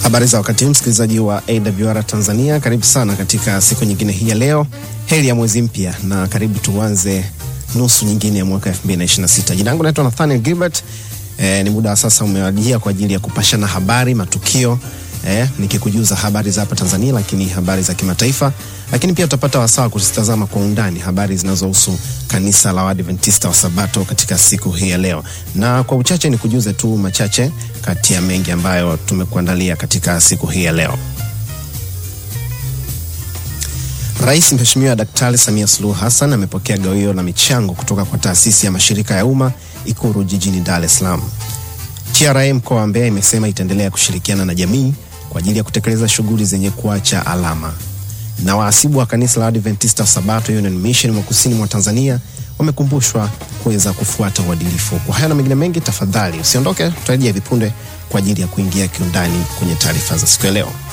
Habari za wakati huu msikilizaji wa AWR Tanzania, karibu sana katika siku nyingine hii ya leo. Heri ya mwezi mpya na karibu tuanze nusu nyingine ya mwaka 2026. Jina langu naitwa Nathaniel Gilbert. E, ni muda wa sasa umewajia kwa ajili ya kupashana habari, matukio e, nikikujuza habari za hapa Tanzania, lakini habari za kimataifa, lakini pia utapata wasaa kuzitazama kwa undani habari zinazohusu kanisa la Waadventista wa Sabato katika siku hii ya leo, na kwa uchache ni kujuze tu machache kati ya mengi ambayo tumekuandalia katika siku hii ya leo. Rais Mheshimiwa Daktari Samia Suluhu Hassan amepokea gawio la michango kutoka kwa taasisi ya mashirika ya umma Ikuru jijini Dar es Salaam. TRA mkoa wa Mbeya imesema itaendelea kushirikiana na jamii kwa ajili ya kutekeleza shughuli zenye kuacha alama. Na waasibu wa kanisa la Adventista Sabato Union Mission mwa kusini mwa Tanzania wamekumbushwa kuweza kufuata uadilifu. Kwa haya na mengine mengi, tafadhali usiondoke, tutarejea hivi punde kwa ajili ya kuingia kiundani kwenye taarifa za siku ya leo.